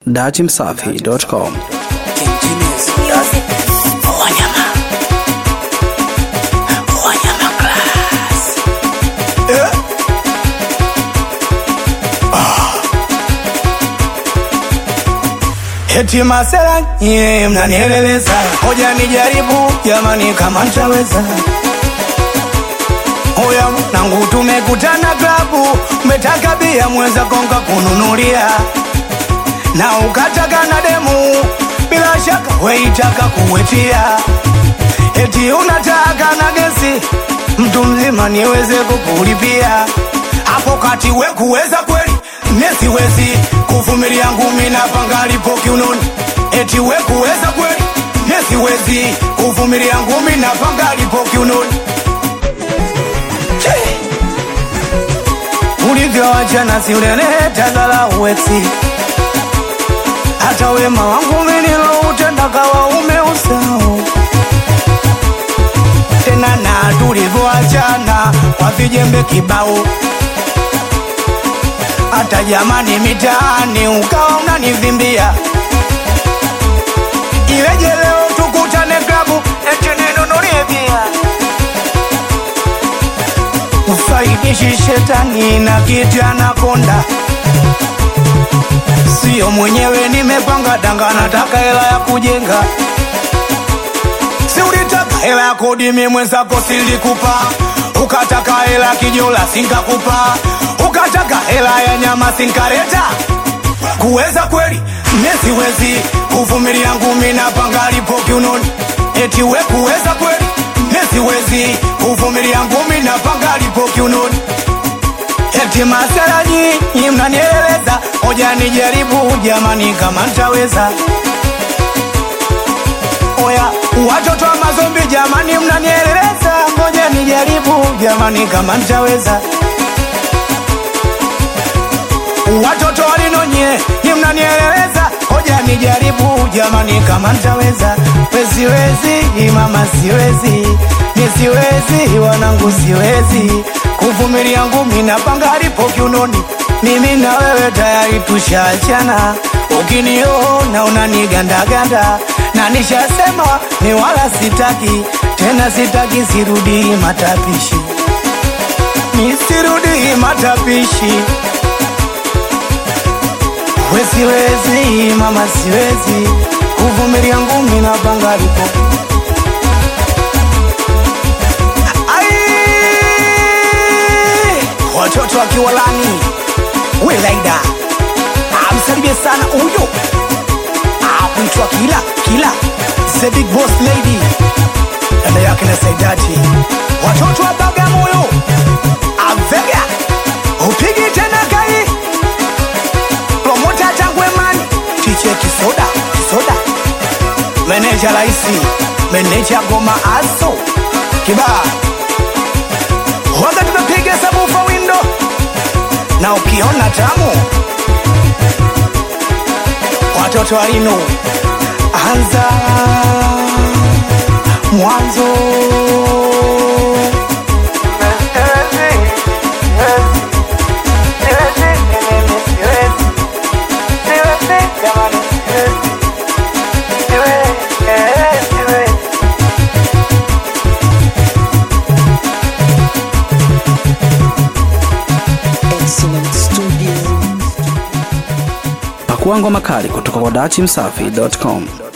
Datimsafi.com Eti masela nye mnanieleleza, hoja nijaribu jamani, kama ntaweza. Hoya nangu, tumekutana klabu, umetaka bia mwenza konga kununulia, na ukataka na demu, bila shaka weitaka kuwetia. Eti unataka na gesi, mtu mzima niweze kukulipia hapo kati, we kuweza kweli nesiwezi kuvumilia ngumi na panga lipo kiunoni. Eti we kuweza kweli nesiwezi kuvumilia ngumi na panga lipo kiunoni. Che! Ulivyoachana si uleleta dharau eti hata wema wangu mimi niloutenda kawa umeusahau tena, na tulivyoachana kwa vijembe kibao hata jamani mitaani ukawa unanivimbia. Iweje leo tukutane klabu eti ninunulie bia? Ufaidishi shetani na kitu anakonda, sio mwenyewe nimepanga danga, nataka hela ya kujenga. Si ulitaka hela ya kodi, mimi mwenzako silikupa, ukataka hela ya kijola sinkakupa ukataka hela ya nyama sinkareta. Kuweza kweli nesiwezi kuvumilia ngumi na panga lipo kiunoni. Eti we kuweza kweli nesiwezi kuvumilia ngumi na panga lipo kiunoni. Eti masala nyinyi mnanieleza, hoja nijaribu jamani, kama ntaweza. Oya watoto wa mazombi jamani, mnanieleza, ngoja nijaribu jamani, kama ntaweza watoto walinonye ni mnanieleza, hoja nijaribu jamani, kama ntaweza. We siwezi mama, siwezi ni siwezi, wanangu siwezi kuvumilia ngumi na panga lipo kiunoni. Mimi na wewe tayari tushaachana, ukiniona unanigandaganda na nishasema ni wala sitaki tena, sitaki sirudi matapishi, nisirudi matapishi We siwezi mama, siwezi kuvumilia ngumi na panga lipo. Ai! Watoto wa Kiwalani, we Laida amsalimie sana huyo akuitwa Kila Kila, the big boss lady, dada yake na Saidati. Watoto wa Bagamoyo, Avega, upigi tena kai promota Tangwemani, tiche kisoda kisoda, meneja raisi, meneja goma aso kibaa, waga tumepiga sabufa windo, na ukiona tamu watoto walinu anza mwanzo Pakua ngoma kali kutoka kwa Datimsafi.com.